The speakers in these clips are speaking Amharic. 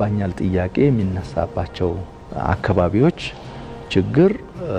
ይገባኛል ጥያቄ የሚነሳባቸው አካባቢዎች ችግር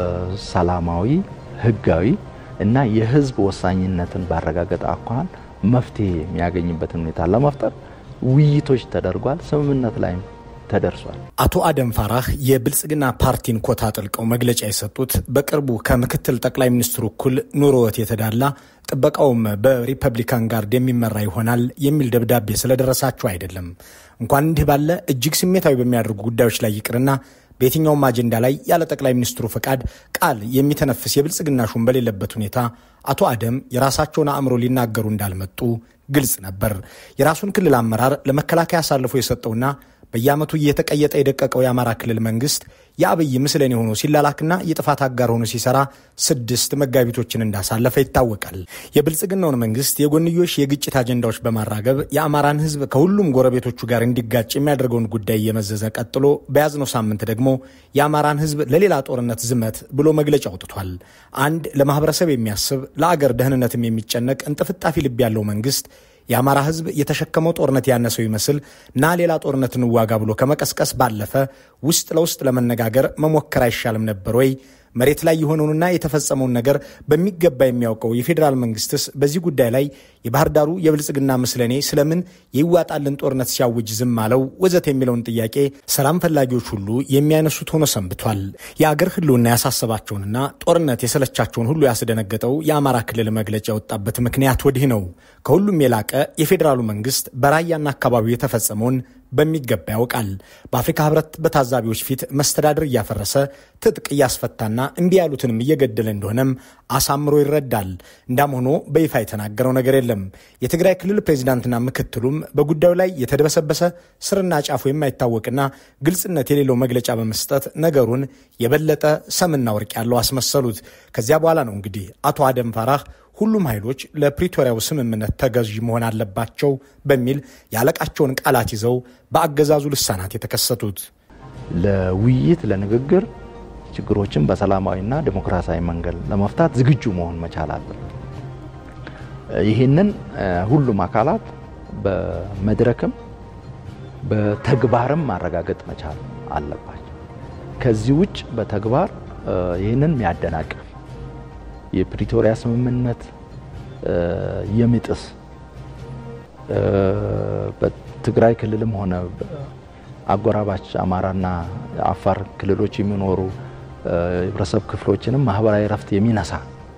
ሰላማዊ፣ ህጋዊ እና የህዝብ ወሳኝነትን ባረጋገጠ አኳኋን መፍትሄ የሚያገኝበትን ሁኔታ ለመፍጠር ውይይቶች ተደርጓል። ስምምነት ላይም ተደርሷል። አቶ አደም ፋራህ የብልጽግና ፓርቲን ኮታ ጥልቀው መግለጫ የሰጡት በቅርቡ ከምክትል ጠቅላይ ሚኒስትሩ እኩል ኑሮዎት የተዳላ ጥበቃውም በሪፐብሊካን ጋርድ የሚመራ ይሆናል የሚል ደብዳቤ ስለደረሳቸው አይደለም። እንኳን እንዲህ ባለ እጅግ ስሜታዊ በሚያደርጉ ጉዳዮች ላይ ይቅርና በየትኛውም አጀንዳ ላይ ያለ ጠቅላይ ሚኒስትሩ ፈቃድ ቃል የሚተነፍስ የብልጽግና ሹም በሌለበት ሁኔታ አቶ አደም የራሳቸውን አእምሮ ሊናገሩ እንዳልመጡ ግልጽ ነበር። የራሱን ክልል አመራር ለመከላከያ አሳልፎ የሰጠውና በየዓመቱ እየተቀየጠ የደቀቀው የአማራ ክልል መንግስት የአብይ ምስለኔ ሆኖ ሲላላክና የጥፋት አጋር ሆኖ ሲሰራ ስድስት መጋቢቶችን እንዳሳለፈ ይታወቃል። የብልጽግናውን መንግስት የጎንዮሽ የግጭት አጀንዳዎች በማራገብ የአማራን ሕዝብ ከሁሉም ጎረቤቶቹ ጋር እንዲጋጭ የሚያደርገውን ጉዳይ እየመዘዘ ቀጥሎ በያዝነው ሳምንት ደግሞ የአማራን ሕዝብ ለሌላ ጦርነት ዝመት ብሎ መግለጫ አውጥቷል። አንድ ለማህበረሰብ የሚያስብ ለአገር ደህንነትም የሚጨነቅ እንጥፍጣፊ ልብ ያለው መንግስት የአማራ ህዝብ የተሸከመው ጦርነት ያነሰው ይመስል ና ሌላ ጦርነት እንዋጋ ብሎ ከመቀስቀስ ባለፈ ውስጥ ለውስጥ ለመነጋገር መሞከር አይሻልም ነበር ወይ? መሬት ላይ የሆነውንና የተፈጸመውን ነገር በሚገባ የሚያውቀው የፌዴራል መንግስትስ በዚህ ጉዳይ ላይ የባህር ዳሩ የብልጽግና ምስለኔ ስለምን የይዋጣልን ጦርነት ሲያውጅ ዝም አለው ወዘት የሚለውን ጥያቄ ሰላም ፈላጊዎች ሁሉ የሚያነሱት ሆኖ ሰንብቷል። የአገር ህልውና ያሳሰባቸውንና ጦርነት የሰለቻቸውን ሁሉ ያስደነገጠው የአማራ ክልል መግለጫ የወጣበት ምክንያት ወዲህ ነው። ከሁሉም የላቀ የፌዴራሉ መንግስት በራያና አካባቢው የተፈጸመውን በሚገባ ያውቃል። በአፍሪካ ህብረት በታዛቢዎች ፊት መስተዳድር እያፈረሰ ትጥቅ እያስፈታና እምቢ ያሉትንም እየገደለ እንደሆነም አሳምሮ ይረዳል። እንዳም ሆኖ በይፋ የተናገረው ነገር የለም። የትግራይ ክልል ፕሬዚዳንትና ምክትሉም በጉዳዩ ላይ የተደበሰበሰ ስርና ጫፉ የማይታወቅና ግልጽነት የሌለው መግለጫ በመስጠት ነገሩን የበለጠ ሰምና ወርቅ ያለው አስመሰሉት። ከዚያ በኋላ ነው እንግዲህ አቶ አደም ፋራህ ሁሉም ኃይሎች ለፕሪቶሪያው ስምምነት ተገዥ መሆን አለባቸው በሚል ያለቃቸውን ቃላት ይዘው በአገዛዙ ልሳናት የተከሰቱት ለውይይት ለንግግር ችግሮችን በሰላማዊና ዴሞክራሲያዊ መንገድ ለመፍታት ዝግጁ መሆን መቻል አለበት። ይህንን ሁሉም አካላት በመድረክም በተግባርም ማረጋገጥ መቻል አለባቸው። ከዚህ ውጭ በተግባር ይህንን የሚያደናቅፍ የፕሪቶሪያ ስምምነት የሚጥስ በትግራይ ክልልም ሆነ አጎራባች አማራና አፋር ክልሎች የሚኖሩ የህብረተሰብ ክፍሎችንም ማህበራዊ ረፍት የሚነሳ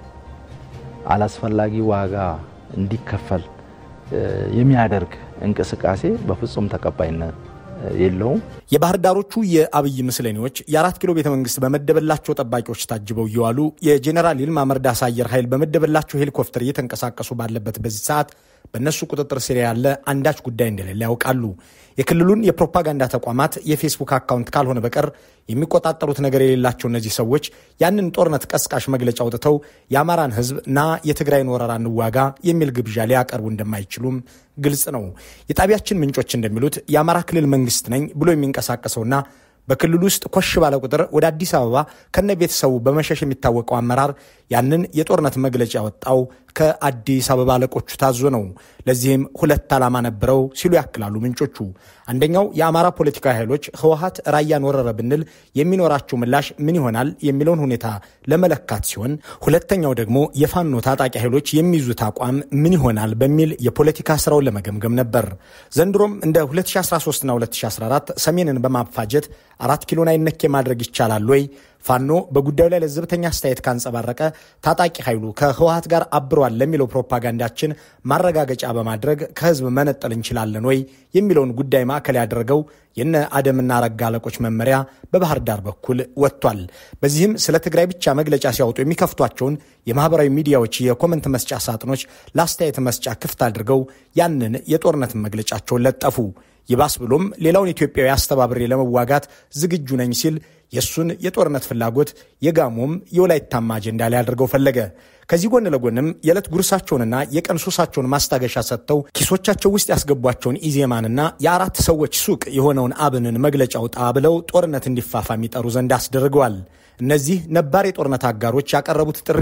አላስፈላጊ ዋጋ እንዲከፈል የሚያደርግ እንቅስቃሴ በፍጹም ተቀባይነት የለውም። የባህር ዳሮቹ የአብይ ምስለኔዎች የአራት ኪሎ ቤተ መንግስት በመደበላቸው ጠባቂዎች ታጅበው እየዋሉ የጄኔራል ይልማ መርዳሳ አየር ኃይል በመደበላቸው ሄሊኮፕተር እየተንቀሳቀሱ ባለበት በዚህ ሰዓት በእነሱ ቁጥጥር ስር ያለ አንዳች ጉዳይ እንደሌለ ያውቃሉ። የክልሉን የፕሮፓጋንዳ ተቋማት የፌስቡክ አካውንት ካልሆነ በቀር የሚቆጣጠሩት ነገር የሌላቸው እነዚህ ሰዎች ያንን ጦርነት ቀስቃሽ መግለጫ አውጥተው የአማራን ህዝብ ና የትግራይን ወረራ እንዋጋ የሚል ግብዣ ሊያቀርቡ እንደማይችሉም ግልጽ ነው። የጣቢያችን ምንጮች እንደሚሉት የአማራ ክልል መንግስት ነኝ ብሎ የሚንቀሳቀሰውና በክልሉ ውስጥ ኮሽ ባለ ቁጥር ወደ አዲስ አበባ ከነ ቤተሰቡ በመሸሽ የሚታወቀው አመራር ያንን የጦርነት መግለጫ ያወጣው ከአዲስ አበባ አለቆቹ ታዞ ነው። ለዚህም ሁለት ዓላማ ነበረው ሲሉ ያክላሉ ምንጮቹ። አንደኛው የአማራ ፖለቲካዊ ኃይሎች ህወሀት ራያን ወረረ ብንል የሚኖራቸው ምላሽ ምን ይሆናል የሚለውን ሁኔታ ለመለካት ሲሆን፣ ሁለተኛው ደግሞ የፋኖ ታጣቂ ኃይሎች የሚይዙት አቋም ምን ይሆናል በሚል የፖለቲካ ስራውን ለመገምገም ነበር። ዘንድሮም እንደ 2013ና 2014 ሰሜንን በማፋጀት አራት ኪሎን አይነኬ ማድረግ ይቻላል ወይ? ፋኖ በጉዳዩ ላይ ለዘብተኛ አስተያየት ካንጸባረቀ ታጣቂ ኃይሉ ከህወሀት ጋር አብሯል ለሚለው ፕሮፓጋንዳችን ማረጋገጫ በማድረግ ከህዝብ መነጠል እንችላለን ወይ የሚለውን ጉዳይ ማዕከል ያደረገው የነ አደምና ረጋ አለቆች መመሪያ በባህር ዳር በኩል ወጥቷል። በዚህም ስለ ትግራይ ብቻ መግለጫ ሲያወጡ የሚከፍቷቸውን የማህበራዊ ሚዲያዎች የኮመንት መስጫ ሳጥኖች ለአስተያየት መስጫ ክፍት አድርገው ያንን የጦርነት መግለጫቸውን ለጠፉ። ይባስ ብሎም ሌላውን ኢትዮጵያዊ አስተባብሬ ለመዋጋት ዝግጁ ነኝ ሲል የእሱን የጦርነት ፍላጎት የጋሞም የወላይታማ አጀንዳ ላይ አድርገው ፈለገ። ከዚህ ጎን ለጎንም የዕለት ጉርሳቸውንና የቀን ሱሳቸውን ማስታገሻ ሰጥተው ኪሶቻቸው ውስጥ ያስገቧቸውን ኢዜማንና የአራት ሰዎች ሱቅ የሆነውን አብንን መግለጫ ውጣ ብለው ጦርነት እንዲፋፋም ይጠሩ ዘንድ አስደርገዋል። እነዚህ ነባር የጦርነት አጋሮች ያቀረቡት ጥሪ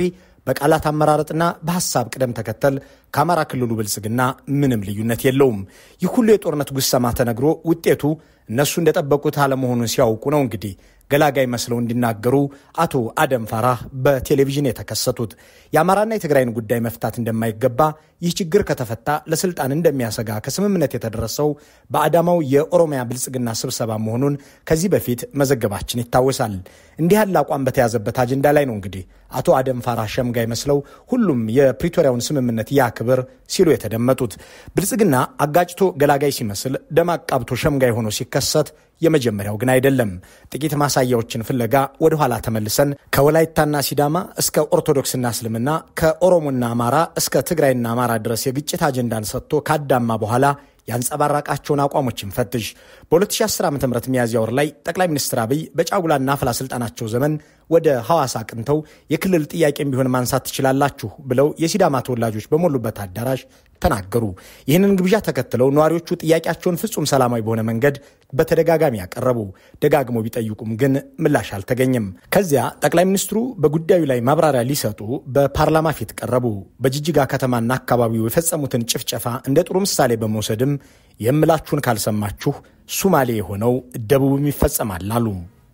በቃላት አመራረጥና በሀሳብ ቅደም ተከተል ከአማራ ክልሉ ብልጽግና ምንም ልዩነት የለውም። ይህ ሁሉ የጦርነት ጉሰማ ተነግሮ ውጤቱ እነሱ እንደጠበቁት አለመሆኑን ሲያውቁ ነው እንግዲህ ገላጋይ መስለው እንዲናገሩ አቶ አደም ፋራህ በቴሌቪዥን የተከሰቱት የአማራና የትግራይን ጉዳይ መፍታት እንደማይገባ ይህ ችግር ከተፈታ ለስልጣን እንደሚያሰጋ ከስምምነት የተደረሰው በአዳማው የኦሮሚያ ብልጽግና ስብሰባ መሆኑን ከዚህ በፊት መዘገባችን ይታወሳል። እንዲህ ያለ አቋም በተያዘበት አጀንዳ ላይ ነው እንግዲህ አቶ አደም ፋራህ ሸምጋይ መስለው ሁሉም የፕሪቶሪያውን ስምምነት ያክብር ሲሉ የተደመጡት። ብልጽግና አጋጭቶ ገላጋይ ሲመስል ደም አቃብቶ ሸምጋይ ሆኖ ሲከሰት የመጀመሪያው ግን አይደለም። ጥቂት ማሳያዎችን ፍለጋ ወደ ኋላ ተመልሰን ከወላይታና ሲዳማ እስከ ኦርቶዶክስና እስልምና ከኦሮሞና አማራ እስከ ትግራይና አማራ ድረስ የግጭት አጀንዳን ሰጥቶ ካዳማ በኋላ ያንጸባረቃቸውን አቋሞችን ፈትሽ። በ2010 ዓ ም ሚያዝያ ወር ላይ ጠቅላይ ሚኒስትር አብይ በጫጉላና አፍላ ስልጣናቸው ዘመን ወደ ሐዋሳ አቅንተው የክልል ጥያቄም ቢሆን ማንሳት ትችላላችሁ ብለው የሲዳማ ተወላጆች በሞሉበት አዳራሽ ተናገሩ። ይህንን ግብዣ ተከትለው ነዋሪዎቹ ጥያቄያቸውን ፍጹም ሰላማዊ በሆነ መንገድ በተደጋጋሚ ያቀረቡ፣ ደጋግሞ ቢጠይቁም ግን ምላሽ አልተገኘም። ከዚያ ጠቅላይ ሚኒስትሩ በጉዳዩ ላይ ማብራሪያ ሊሰጡ በፓርላማ ፊት ቀረቡ። በጅጅጋ ከተማና አካባቢው የፈጸሙትን ጭፍጨፋ እንደ ጥሩ ምሳሌ በመውሰድም የምላችሁን ካልሰማችሁ ሱማሌ የሆነው ደቡብም ይፈጸማል አሉ።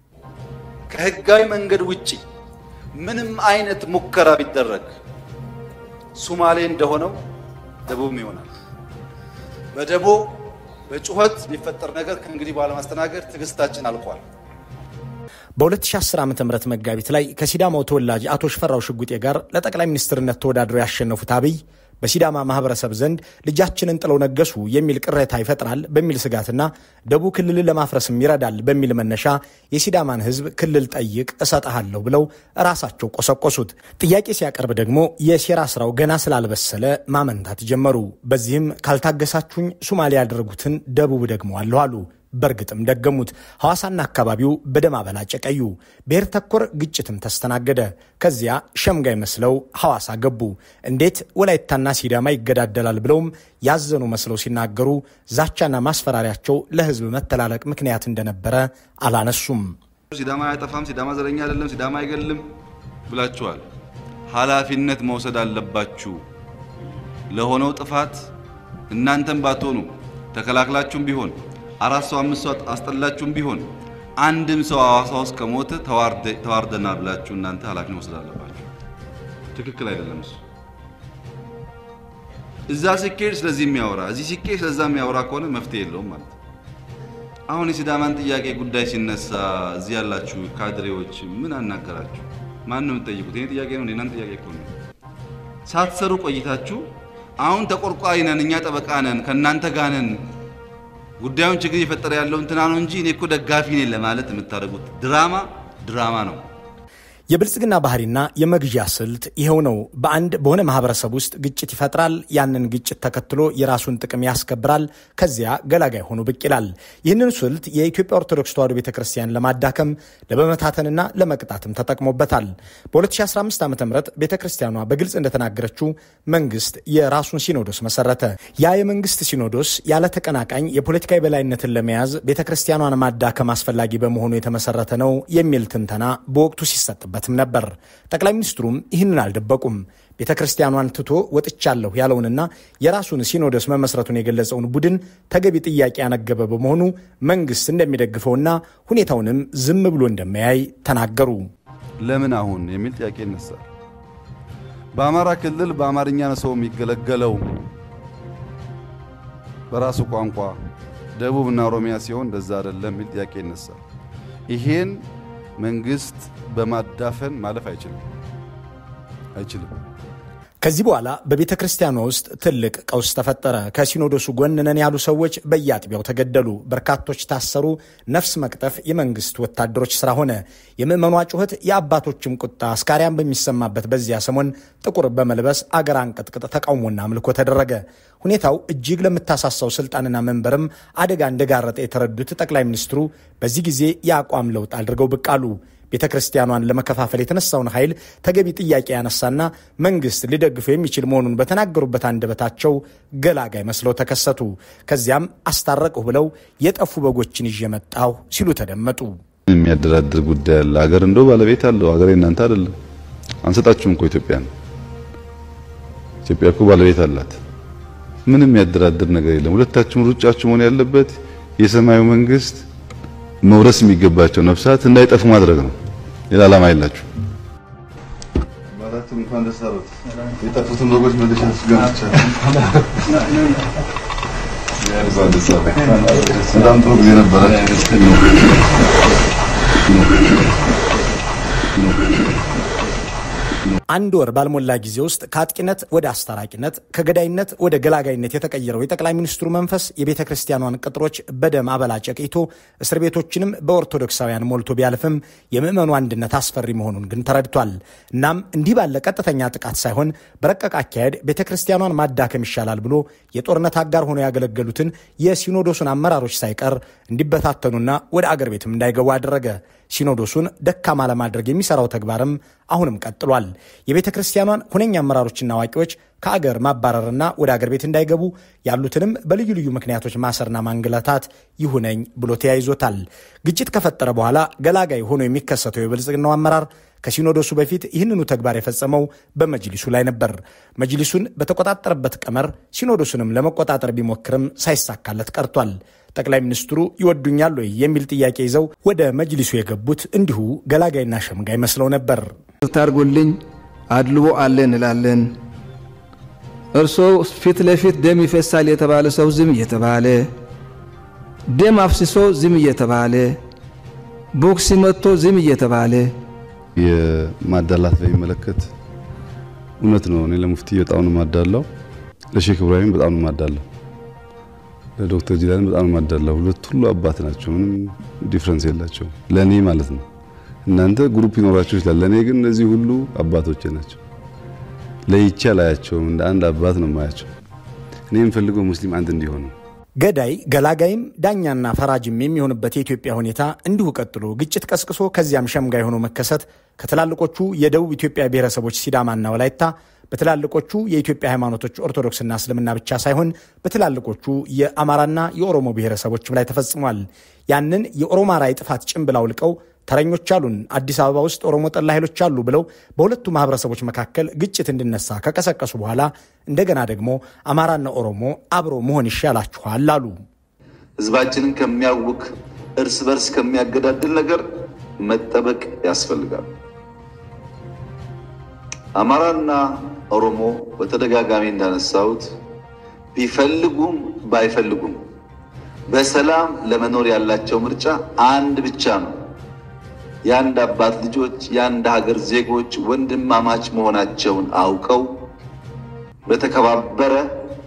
ከህጋዊ መንገድ ውጪ ምንም አይነት ሙከራ ቢደረግ ሱማሌ እንደሆነው ደቡብም ይሆናል። በደቦ በጩኸት የሚፈጠር ነገር ከእንግዲህ በኋላ ማስተናገድ ትዕግስታችን አልቋል። በ2010 ዓ ም መጋቢት ላይ ከሲዳማው ተወላጅ አቶ ሽፈራው ሽጉጤ ጋር ለጠቅላይ ሚኒስትርነት ተወዳድረው ያሸነፉት አብይ በሲዳማ ማህበረሰብ ዘንድ ልጃችንን ጥለው ነገሱ የሚል ቅሬታ ይፈጥራል በሚል ስጋትና ደቡብ ክልልን ለማፍረስም ይረዳል በሚል መነሻ የሲዳማን ሕዝብ ክልል ጠይቅ እሰጥሃለሁ ብለው ራሳቸው ቆሰቆሱት። ጥያቄ ሲያቀርብ ደግሞ የሴራ ስራው ገና ስላልበሰለ ማመንታት ጀመሩ። በዚህም ካልታገሳችሁኝ ሱማሌ ያደረጉትን ደቡብ ደግመዋለሁ አሉ። በእርግጥም ደገሙት። ሐዋሳና አካባቢው በደም አበላጨ ቀዩ። ብሔር ተኮር ግጭትም ተስተናገደ። ከዚያ ሸምጋይ መስለው ሐዋሳ ገቡ። እንዴት ወላይታና ሲዳማ ይገዳደላል ብለውም ያዘኑ መስለው ሲናገሩ ዛቻና ማስፈራሪያቸው ለህዝብ መተላለቅ ምክንያት እንደነበረ አላነሱም። ሲዳማ አያጠፋም፣ ሲዳማ ዘረኛ አይደለም፣ ሲዳማ አይገልም ብላችኋል። ኃላፊነት መውሰድ አለባችሁ። ለሆነው ጥፋት እናንተም ባትሆኑ ተከላክላችሁም ቢሆን አራት ሰው አምስት ሰው አስጠላችሁም ቢሆን አንድም ሰው ሐዋሳ ውስጥ ከሞተ ተዋርደናል ብላችሁ እናንተ ኃላፊነት መውሰድ አለባችሁ። ትክክል አይደለም እሱ። እዛ ሲኬድ ስለዚህ የሚያወራ እዚህ ሲኬድ ስለዛ የሚያወራ ከሆነ መፍትሄ የለውም ማለት ነው። አሁን የሲዳማን ጥያቄ ጉዳይ ሲነሳ እዚህ ያላችሁ ካድሬዎች ምን አናገራችሁ? ማን ነው የምትጠይቁት? የኔ ጥያቄ ነው፣ የእናንተ ጥያቄ እኮ ነው። ሳትሰሩ ቆይታችሁ አሁን ተቆርቋሪ ነን እኛ ጠበቃ ነን ከእናንተ ጋር ነን ጉዳዩን ችግር እየፈጠረ ያለው እንትና ነው እንጂ እኔ እኮ ደጋፊ ነኝ ለማለት የምታደርጉት ድራማ ድራማ ነው። የብልጽግና ባህሪና የመግዣ ስልት ይኸው ነው። በአንድ በሆነ ማህበረሰብ ውስጥ ግጭት ይፈጥራል። ያንን ግጭት ተከትሎ የራሱን ጥቅም ያስከብራል። ከዚያ ገላጋይ ሆኖ ብቅ ይላል። ይህንን ስልት የኢትዮጵያ ኦርቶዶክስ ተዋሕዶ ቤተ ክርስቲያን ለማዳከም ለመመታተንና ለመቅጣትም ተጠቅሞበታል። በ2015 ዓ ም ቤተ ክርስቲያኗ በግልጽ እንደተናገረችው መንግስት የራሱን ሲኖዶስ መሰረተ። ያ የመንግስት ሲኖዶስ ያለ ተቀናቃኝ የፖለቲካ የበላይነትን ለመያዝ ቤተ ክርስቲያኗን ማዳከም አስፈላጊ በመሆኑ የተመሰረተ ነው የሚል ትንተና በወቅቱ ሲሰጥበት በትም ነበር። ጠቅላይ ሚኒስትሩም ይህንን አልደበቁም። ቤተ ክርስቲያኗን ትቶ ወጥቻለሁ ያለውንና የራሱን ሲኖዶስ መመስረቱን የገለጸውን ቡድን ተገቢ ጥያቄ ያነገበ በመሆኑ መንግስት እንደሚደግፈውና ሁኔታውንም ዝም ብሎ እንደማያይ ተናገሩ። ለምን አሁን የሚል ጥያቄ ይነሳል። በአማራ ክልል በአማርኛ ነው ሰው የሚገለገለው በራሱ ቋንቋ፣ ደቡብና ኦሮሚያ ሲሆን እንደዛ አይደለም የሚል ጥያቄ ይነሳል። ይሄን መንግስት በማዳፈን ማለፍ አይችልም አይችልም። ከዚህ በኋላ በቤተ ክርስቲያኗ ውስጥ ትልቅ ቀውስ ተፈጠረ። ከሲኖዶሱ ጎን ነን ያሉ ሰዎች በየአጥቢያው ተገደሉ። በርካቶች ታሰሩ። ነፍስ መቅጠፍ የመንግስት ወታደሮች ስራ ሆነ። የምዕመኗ ጩኸት፣ የአባቶችም ቁጣ አስካሪያን በሚሰማበት በዚያ ሰሞን ጥቁር በመልበስ አገር አንቀጥቅጥ ተቃውሞና አምልኮ ተደረገ። ሁኔታው እጅግ ለምታሳሳው ስልጣንና መንበርም አደጋ እንደጋረጠ የተረዱት ጠቅላይ ሚኒስትሩ በዚህ ጊዜ የአቋም ለውጥ አድርገው ብቅ አሉ። ቤተ ክርስቲያኗን ለመከፋፈል የተነሳውን ኃይል ተገቢ ጥያቄ ያነሳና መንግስት ሊደግፈው የሚችል መሆኑን በተናገሩበት አንደበታቸው ገላጋይ መስለው ተከሰቱ። ከዚያም አስታረቅሁ ብለው የጠፉ በጎችን ይዤ መጣሁ ሲሉ ተደመጡ። የሚያደራድር ጉዳይ አለ። አገር እንደው ባለቤት አለው። አገር እናንተ አይደለም። አንሰጣችሁም እኮ ኢትዮጵያን። ኢትዮጵያ እኮ ባለቤት አላት። ምንም ያደራድር ነገር የለም። ሁለታችሁም ሩጫችሁ መሆን ያለበት የሰማዩ መንግስት መውረስ የሚገባቸው ነፍሳት እንዳይጠፉ ማድረግ ነው። ሌላ ዓላማ የላችሁ። ባላችሁ እንኳን ደስ አሉት። የጠፉትን በጎች መልሼ በጣም ጥሩ ጊዜ ነበረ። አንድ ወር ባልሞላ ጊዜ ውስጥ ከአጥቂነት ወደ አስታራቂነት ከገዳይነት ወደ ገላጋይነት የተቀየረው የጠቅላይ ሚኒስትሩ መንፈስ የቤተ ክርስቲያኗን ቅጥሮች በደም አበላ ጨቅይቶ እስር ቤቶችንም በኦርቶዶክሳውያን ሞልቶ ቢያልፍም የምዕመኑ አንድነት አስፈሪ መሆኑን ግን ተረድቷል። እናም እንዲህ ባለ ቀጥተኛ ጥቃት ሳይሆን በረቀቅ አካሄድ ቤተ ክርስቲያኗን ማዳከም ይሻላል ብሎ የጦርነት አጋር ሆነው ያገለገሉትን የሲኖዶሱን አመራሮች ሳይቀር እንዲበታተኑና ወደ አገር ቤትም እንዳይገቡ አደረገ። ሲኖዶሱን ደካማ ለማድረግ የሚሰራው ተግባርም አሁንም ቀጥሏል። የቤተ ክርስቲያኗን ሁነኛ አመራሮችና አዋቂዎች ከአገር ማባረርና ወደ አገር ቤት እንዳይገቡ ያሉትንም በልዩ ልዩ ምክንያቶች ማሰርና ማንገላታት ይሁነኝ ብሎ ተያይዞታል። ግጭት ከፈጠረ በኋላ ገላጋይ ሆኖ የሚከሰተው የብልጽግናው አመራር ከሲኖዶሱ በፊት ይህንኑ ተግባር የፈጸመው በመጅሊሱ ላይ ነበር። መጅሊሱን በተቆጣጠረበት ቀመር ሲኖዶሱንም ለመቆጣጠር ቢሞክርም ሳይሳካለት ቀርቷል። ጠቅላይ ሚኒስትሩ ይወዱኛል ወይ የሚል ጥያቄ ይዘው ወደ መጅሊሱ የገቡት እንዲሁ ገላጋይና ሸምጋይ መስለው ነበር። ታርጎልኝ አድልቦ አለ እንላለን። እርሶ ፊት ለፊት ደም ይፈሳል የተባለ ሰው ዝም እየተባለ ደም አፍስሶ ዝም እየተባለ ቦክስ መጥቶ ዝም እየተባለ የማዳላት በሚመለከት እውነት ነው። እኔ ለሙፍቲ በጣም ነው ማዳላው፣ ለሼክ ኢብራሂም በጣም ነው ማዳላው፣ ለዶክተር ጂላኒ በጣም ነው ማዳላው። ሁለት ሁሉ አባት ናቸው። ምንም ዲፍረንስ የላቸው ለኔ ማለት ነው። እናንተ ግሩፕ ይኖራችሁ ይችላል። ለኔ ግን እነዚህ ሁሉ አባቶቼ ናቸው። ለይቼ አላያቸውም። እንደ አንድ አባት ነው የማያቸው። እኔ የምፈልገው ሙስሊም አንድ እንዲሆን ነው። ገዳይ ገላጋይም ዳኛና ፈራጅም የሚሆንበት የኢትዮጵያ ሁኔታ እንዲሁ ቀጥሎ ግጭት ቀስቅሶ ከዚያም ሸምጋይ ሆኖ መከሰት ከትላልቆቹ የደቡብ ኢትዮጵያ ብሔረሰቦች ሲዳማና ወላይታ በትላልቆቹ የኢትዮጵያ ሃይማኖቶች ኦርቶዶክስና እስልምና ብቻ ሳይሆን በትላልቆቹ የአማራና የኦሮሞ ብሔረሰቦችም ላይ ተፈጽሟል። ያንን የኦሮማራ የጥፋት ጭንብል አውልቀው ተረኞች አሉን፣ አዲስ አበባ ውስጥ ኦሮሞ ጠላ ኃይሎች አሉ ብለው በሁለቱ ማህበረሰቦች መካከል ግጭት እንዲነሳ ከቀሰቀሱ በኋላ እንደገና ደግሞ አማራና ኦሮሞ አብሮ መሆን ይሻላችኋል አሉ። ህዝባችንን ከሚያውክ እርስ በርስ ከሚያገዳድል ነገር መጠበቅ ያስፈልጋል። አማራና ኦሮሞ በተደጋጋሚ እንዳነሳሁት ቢፈልጉም ባይፈልጉም በሰላም ለመኖር ያላቸው ምርጫ አንድ ብቻ ነው። የአንድ አባት ልጆች የአንድ ሀገር ዜጎች ወንድማማች መሆናቸውን አውቀው በተከባበረ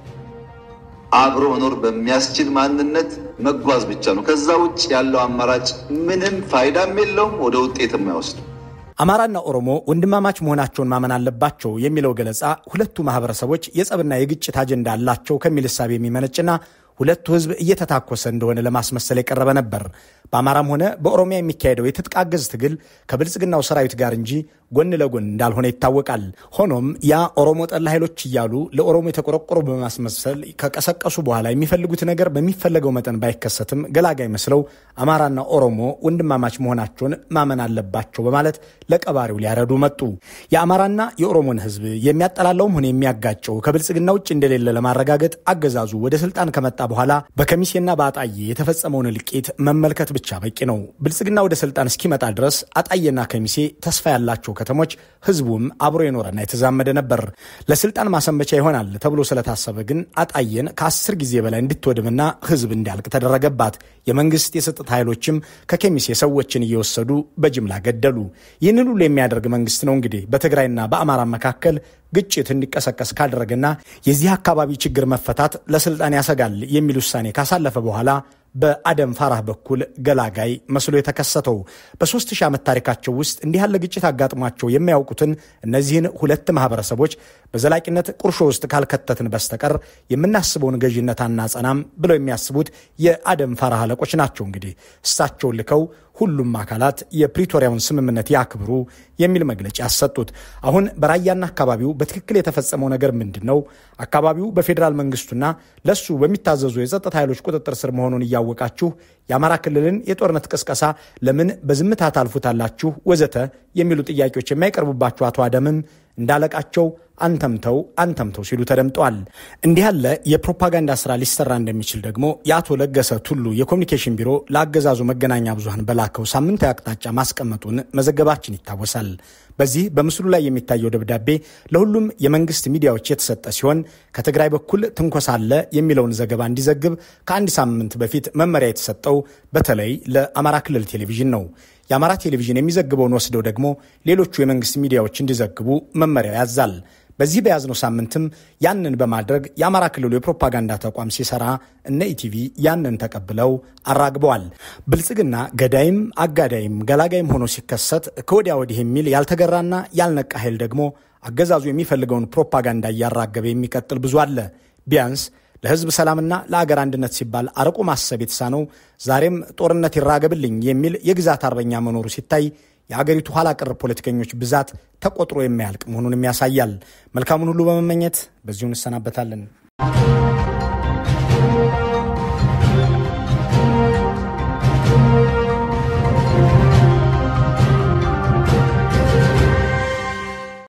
አብሮ መኖር በሚያስችል ማንነት መጓዝ ብቻ ነው። ከዛ ውጭ ያለው አማራጭ ምንም ፋይዳም የለውም፣ ወደ ውጤትም አይወስድም። አማራና ኦሮሞ ወንድማማች መሆናቸውን ማመን አለባቸው የሚለው ገለጻ ሁለቱ ማህበረሰቦች የጸብና የግጭት አጀንዳ አላቸው ከሚል እሳቤ የሚመነጭና ሁለቱ ህዝብ እየተታኮሰ እንደሆነ ለማስመሰል የቀረበ ነበር። በአማራም ሆነ በኦሮሚያ የሚካሄደው የትጥቅ አገዝ ትግል ከብልጽግናው ሰራዊት ጋር እንጂ ጎን ለጎን እንዳልሆነ ይታወቃል። ሆኖም ያ ኦሮሞ ጠላ ኃይሎች እያሉ ለኦሮሞ የተቆረቆሩ በማስመሰል ከቀሰቀሱ በኋላ የሚፈልጉት ነገር በሚፈለገው መጠን ባይከሰትም ገላጋይ መስለው አማራና ኦሮሞ ወንድማማች መሆናቸውን ማመን አለባቸው በማለት ለቀባሪው ሊያረዱ መጡ። የአማራና የኦሮሞን ህዝብ የሚያጠላለውም ሆነ የሚያጋጨው ከብልጽግና ውጭ እንደሌለ ለማረጋገጥ አገዛዙ ወደ ስልጣን ከመጣ በኋላ በከሚሴና በአጣዬ የተፈጸመውን እልቂት መመልከት ብቻ በቂ ነው። ብልጽግና ወደ ስልጣን እስኪመጣ ድረስ አጣዬና ከሚሴ ተስፋ ያላቸው ከተሞች ህዝቡም አብሮ የኖረና የተዛመደ ነበር። ለስልጣን ማሰንበቻ ይሆናል ተብሎ ስለታሰበ ግን አጣዬን ከአስር ጊዜ በላይ እንድትወድምና ህዝብ እንዲያልቅ ተደረገባት። የመንግስት የጸጥታ ኃይሎችም ከከሚሴ ሰዎችን እየወሰዱ በጅምላ ገደሉ። ይህንን ሁሉ የሚያደርግ መንግስት ነው እንግዲህ በትግራይና በአማራ መካከል ግጭት እንዲቀሰቀስ ካደረገና የዚህ አካባቢ ችግር መፈታት ለስልጣን ያሰጋል የሚል ውሳኔ ካሳለፈ በኋላ በአደም ፋራህ በኩል ገላጋይ መስሎ የተከሰተው በሦስት ሺህ ዓመት ታሪካቸው ውስጥ እንዲህ ያለ ግጭት አጋጥሟቸው የማያውቁትን እነዚህን ሁለት ማህበረሰቦች በዘላቂነት ቁርሾ ውስጥ ካልከተትን በስተቀር የምናስበውን ገዥነት አናጸናም ብለው የሚያስቡት የአደም ፋራህ አለቆች ናቸው። እንግዲህ እሳቸውን ልከው ሁሉም አካላት የፕሪቶሪያውን ስምምነት ያክብሩ የሚል መግለጫ ያሰጡት። አሁን በራያና አካባቢው በትክክል የተፈጸመው ነገር ምንድን ነው? አካባቢው በፌዴራል መንግስቱና ለሱ በሚታዘዙ የጸጥታ ኃይሎች ቁጥጥር ስር መሆኑን እያወቃችሁ የአማራ ክልልን የጦርነት ቅስቀሳ ለምን በዝምታ ታልፉታላችሁ? ወዘተ የሚሉ ጥያቄዎች የማይቀርቡባቸው አቶ አደምም እንዳለቃቸው አንተምተው አንተምተው ሲሉ ተደምጠዋል። እንዲህ ያለ የፕሮፓጋንዳ ስራ ሊሰራ እንደሚችል ደግሞ የአቶ ለገሰ ቱሉ የኮሚኒኬሽን ቢሮ ለአገዛዙ መገናኛ ብዙሃን በላከው ሳምንታዊ አቅጣጫ ማስቀመጡን መዘገባችን ይታወሳል። በዚህ በምስሉ ላይ የሚታየው ደብዳቤ ለሁሉም የመንግስት ሚዲያዎች የተሰጠ ሲሆን ከትግራይ በኩል ትንኮሳ አለ የሚለውን ዘገባ እንዲዘግብ ከአንድ ሳምንት በፊት መመሪያ የተሰጠው በተለይ ለአማራ ክልል ቴሌቪዥን ነው። የአማራ ቴሌቪዥን የሚዘግበውን ወስደው ደግሞ ሌሎቹ የመንግስት ሚዲያዎች እንዲዘግቡ መመሪያው ያዛል። በዚህ በያዝነው ሳምንትም ያንን በማድረግ የአማራ ክልሉ የፕሮፓጋንዳ ተቋም ሲሰራ እነ ኢቲቪ ያንን ተቀብለው አራግበዋል። ብልጽግና ገዳይም አጋዳይም ገላጋይም ሆኖ ሲከሰት ከወዲያ ወዲህ የሚል ያልተገራና ያልነቃ ኃይል ደግሞ አገዛዙ የሚፈልገውን ፕሮፓጋንዳ እያራገበ የሚቀጥል ብዙ አለ። ቢያንስ ለሕዝብ ሰላምና ለአገር አንድነት ሲባል አርቆ ማሰብ የተሳነው ዛሬም ጦርነት ይራገብልኝ የሚል የግዛት አርበኛ መኖሩ ሲታይ የአገሪቱ ኋላ ቀር ፖለቲከኞች ብዛት ተቆጥሮ የማያልቅ መሆኑንም ያሳያል። መልካሙን ሁሉ በመመኘት በዚሁ እንሰናበታለን።